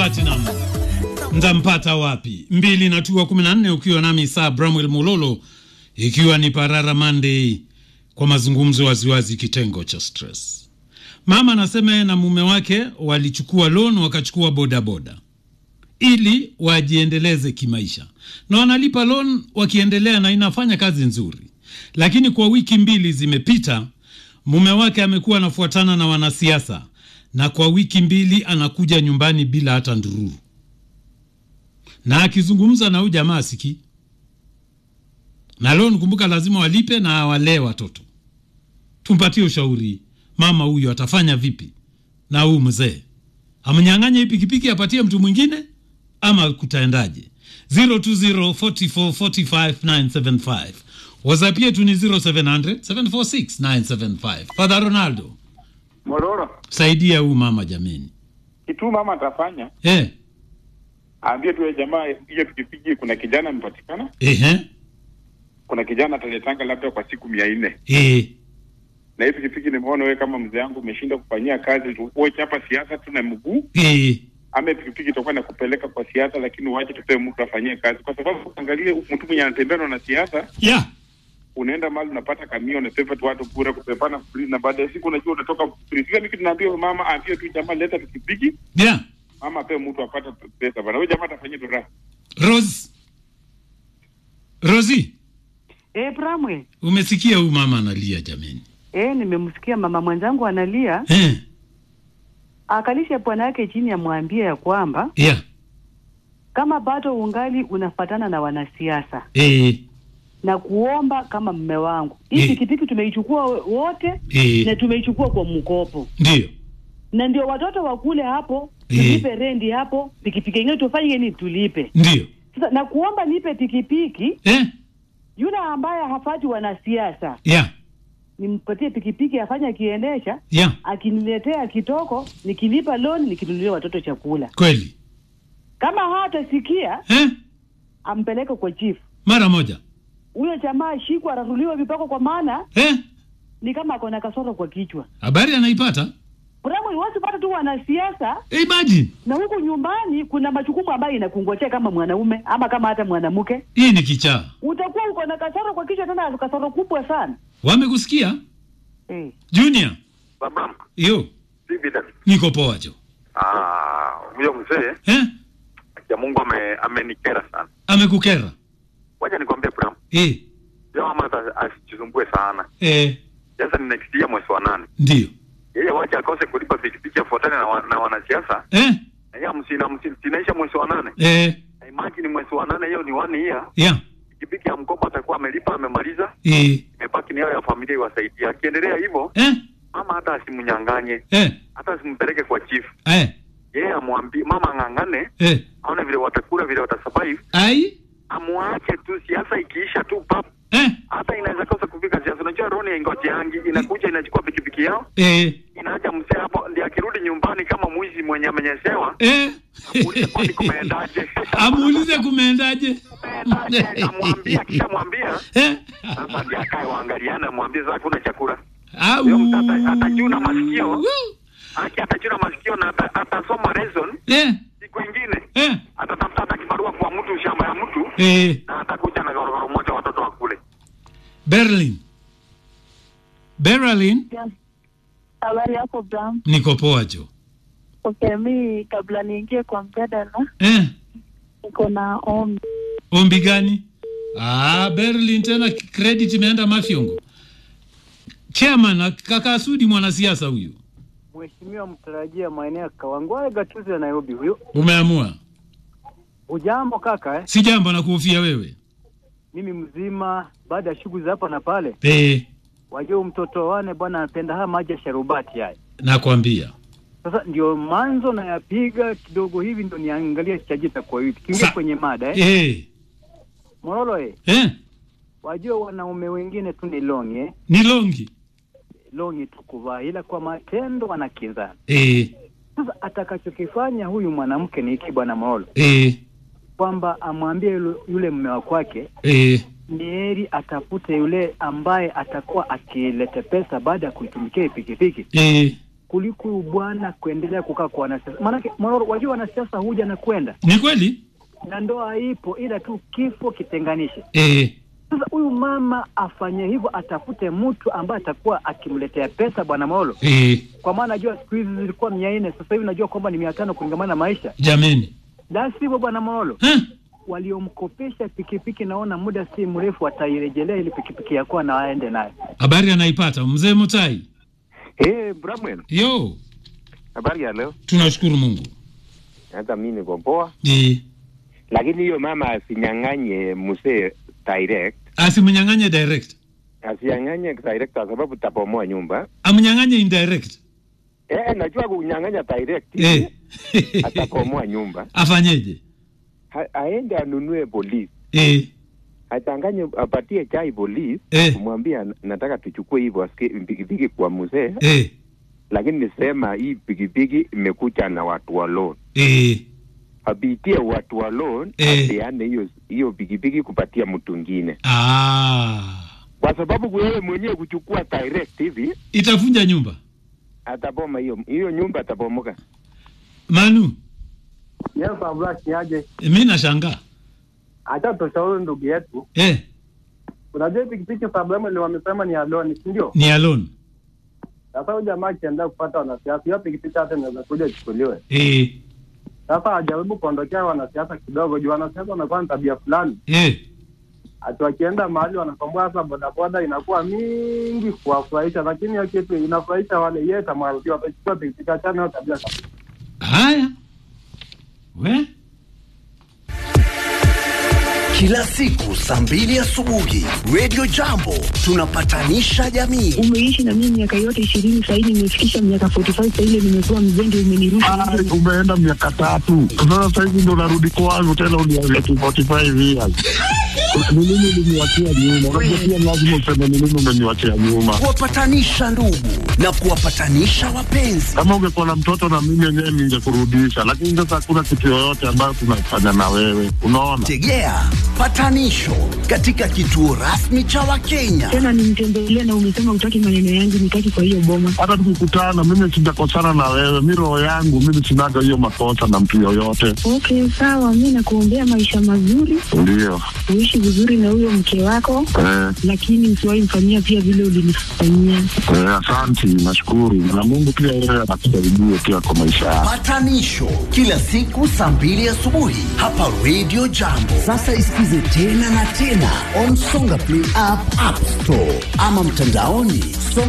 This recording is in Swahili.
Platinum mtampata wapi? mbili na tua kumi na nne ukiwa nami saa Bramwel Mulolo, ikiwa ni Parara Monday kwa mazungumzo waziwazi, kitengo cha stress. Mama anasema yeye na mume wake walichukua loan wakachukua bodaboda ili wajiendeleze kimaisha, na wanalipa loan wakiendelea, na inafanya kazi nzuri, lakini kwa wiki mbili zimepita, mume wake amekuwa anafuatana na wanasiasa, na kwa wiki mbili anakuja nyumbani bila hata ndururu, na akizungumza na huyu jamaa asikii na loan. Kumbuka lazima walipe na walee watoto. Tumpatie ushauri mama huyu atafanya vipi na huyu mzee? Amnyang'anye hii pikipiki apatie mtu mwingine ama kutaendaje? 0204445975 WhatsApp yetu ni 0700 746 Father Ronaldo, Mororo, saidia huyu mama jameni. kitu mama atafanya Eh, aambie tu yule jamaa hiyo pikipiki, kuna kijana amepatikana, ehe, kuna kijana ataletanga labda kwa siku mia nne eh, na hii pikipiki nimeona wewe kama mzee wangu umeshinda kufanyia kazi tu, uache hapa siasa tu na mguu eh, ama pikipiki itakuwa na kupeleka kwa siasa, lakini uache tupewe mtu afanyie kazi, kwa sababu angalie mtu mwenye anatembea na siasa, yeah, unaenda mahali unapata kamio, unapepa tu watu bure, kupepana free, na baada ya siku unajua unatoka free. Sasa mimi tunaambia huyo mama aambie tu jamaa, leta pikipiki, yeah. mama apewe mtu apate pesa bana, huyo jamaa atafanyia tu raha. Rose, Rosi, Eh, Bramwe. umesikia huyu mama analia jameni? Eh, nimemsikia mama mwenzangu analia, Eh, akalishe bwana yake chini, amwambie ya kwamba yeah, kama bado ungali unafatana na wanasiasa eh, na kuomba kama mme wangu, hii Eh. pikipiki tumeichukua wote na eh, tumeichukua kwa mkopo, ndio, na ndio watoto wakule hapo, Eh. tulipe rendi hapo, pikipiki yenyewe tufanye nini, tulipe ndio, sasa. Na kuomba nipe pikipiki, eh, yule ambaye hafati wanasiasa yeah, nimpatie pikipiki afanye akiendesha, yeah, akiniletea kitoko, nikilipa loan, nikinunulia watoto chakula. kweli, Kama hatasikia eh, ampeleke kwa chief, mara moja, huyo jamaa ashikwa, aratuliwa vipako, kwa maana eh, ni kama ako na kasoro kwa kichwa. habari anaipata, Bravo, iwezi pata tu wanasiasa imagine, na huku nyumbani kuna majukumu ambayo inakungojea kama mwanaume ama kama hata mwanamke, hii ni kichaa. utakuwa uko na kasoro kwa kichwa, tena kasoro kubwa sana Wamekusikia eh. Junior? Baba, Yo, vipi dada? niko poa jo, Ah, huyo mzee eh, ya Mungu ame, amenikera sana. amekukera Wacha nikwambie Bram, eh, yeye mama ata- asijisumbue sana. eh, Sasa ni next year mwezi wa nane. ndio, Yeye wacha akose kulipa pikipiki afuatane na, wa, na wanasiasa. eh, Na yeye msina msinaisha mwezi wa nane. eh, Na imagine mwezi wa nane hiyo ni one year. yeah, Pikipiki ya mkopo atakuwa amelipa amemaliza. eh, Imebaki ni yao ya familia iwasaidia. Akiendelea hivyo, eh, mama hata asimnyang'anye, eh, hata asimpeleke kwa chief. eh, Yeye amwambie mama ang'ang'ane, eh, aone vile watakula vile watasurvive. ai, amwache tu, siasa ikiisha tu pap, eh, hata inaweza kosa kufika siasa. Unajua Roni ingojeangi, inakuja inachukua pikipiki yao, eh, inaacha mzee hapo, ndi akirudi nyumbani kama mwizi mwenye amenyeshewa, eh, amuulize kwani kumeendaje, amuulize kumeendaje, kumeendaje, amwambie, akishamwambia eh, sasa ndi akae waangaliana, amwambie sasa kuna chakula au, Huyo mtu ata- atachuna masikio. aki, atachuna masikio na ata- atasoma lesson. eh, Siku ingine eh, atatafuta hata kibarua kwa mtu shamba ya mtu, eh, na atakuja na gorogoro moja watoto wakule. Berlin, Berlin, Habari yako Bram. niko poa jo, Okay, mi kabla niingie kwa mjadala eh, niko na ombi. ombi gani? Ah, Berlin tena credit imeenda Mafyongo. Chairman kaka Sudi mwanasiasa huyu. Mheshimiwa mtarajia maeneo ya Kawangware gatuzi ya Nairobi huyo. Umeamua. Ujambo kaka eh? Si jambo na kuhofia wewe. Mimi mzima baada ya shughuli za hapa na pale. Eh, Wajua mtoto wane bwana anapenda haya maji ya sharubati haya. nakwambia. Sasa ndio manzo nayapiga kidogo hivi ndio niangalia chajita kwa hivi. Kiingia Sa- kwenye mada eh. Eh, Morolo eh. eh, Wajua wanaume wengine tu ni longi eh. ni longi. Longi tu kuvaa ila kwa matendo wanakinzana. Eh, Sasa atakachokifanya huyu mwanamke ni hiki bwana Morolo eh, kwamba amwambie yule, yule mume wa kwake eh, ni heri atafute yule ambaye atakuwa akileta pesa baada ya kuitumikia hii pikipiki eh, kuliko huyu bwana kuendelea kukaa kwa wanasiasa. Maanake Mororo, wajua wanasiasa huja na kwenda Ni kweli? na ndoa ipo, ila tu kifo kitenganishe. Eh. Sasa huyu mama afanye hivyo, atafute mtu ambaye atakuwa akimletea pesa bwana Molo, Eh. kwa maana najua siku hizi zilikuwa mia nne, sasa hivi najua kwamba ni mia tano kulingamana na maisha. Jameni. La sivyo bwana Molo, Ha? waliomkopesha pikipiki, naona muda si mrefu watairejelea ili pikipiki yakuwa na waende nayo. Habari anaipata mzee Mutai. Hey, Bramwell, Yo, habari ya leo? tunashukuru Mungu. Hata mimi niko poa, Eh. lakini hiyo mama asinyang'anye mzee direct, Asimnyang'anye direct. asinyang'anye direct kwa sababu tabomoa nyumba. Amnyang'anye indirect. Eh, najua kunyang'anya direct Eh. atabomoa nyumba. Afanyeje? Ha, aende anunue polisi, Eh. achanganye, apatie chai polisi, Eh. kumwambia nataka tuchukue hivyo aske- pikipiki kwa mzee, Eh. lakini nisema hii pikipiki imekuja na watu wa loan Eh. apitie watu wa loan Eh. apeane hiyo hiyo pikipiki kupatia mtu mwingine, Ah. kwa sababu wewe mwenyewe kuchukua direct hivi Itavunja nyumba. ataboma hiyo hiyo nyumba atabomoka. Manu, Yes, Abdullah kiaje? mimi nashangaa. Acha tushauri ndugu yetu. Eh, Unajua pikipiki sababu ile wamesema ni aloni, si ndio? ni alone. Sasa huyu jamaa akienda kupata wanasiasa, hiyo pikipiki hata inaweza kuja ichukuliwe. Eh. Sasa ajaribu kuondokea wanasiasa kidogo, juu wanasiasa wanakuwa na tabia fulani, Eh. ati wakienda mahali wanakomboa sasa bodaboda inakuwa mingi kuwafurahisha, lakini hiyo kitu inafurahisha wale yeye atamwambia watachukua pikipiki, achana hiyo tabia kabisa. Haya. We? Kila siku saa mbili asubuhi Radio Jambo tunapatanisha jamii. Umeishi na mimi miaka yote ishirini, sahii nimefikisha miaka 45, sahii nimekuwa mzee, ndio umenirusha nje. umeenda miaka tatu sasa sahizi ndo narudi kwangu tena uniambia 45 years ni nini uliniwachia nyuma unajua pia lazima useme ni nini umeniwachia nyuma Kuwapatanisha ndugu na kuwapatanisha wapenzi. kama ungekuwa na mtoto na mimi yenyewe ningekurudisha lakini sasa hakuna kitu yoyote ambayo tunafanya na wewe unaona Tegea patanisho katika kituo rasmi cha Wakenya. Tena nimtembelea na umesema utaki maneno yangu, nitaki kwa hiyo boma. hata tukikutana mimi sijakosana na wewe mi roho yangu mimi sinaga hiyo makosa na mtu yoyote Okay, sawa, mi nakuombea maisha mazuri, ndio uishi vizuri na huyo mke wako, eh, lakini usiwahi mfanyia pia vile ulinifanyia. eh, asanti nashukuru na mungu pia yeye anakusaidie pia kwa maisha yako Patanisho kila siku saa mbili asubuhi hapa Radio Jambo. Sasa isikize tena na tena on Songa Play app, App Store ama mtandaoni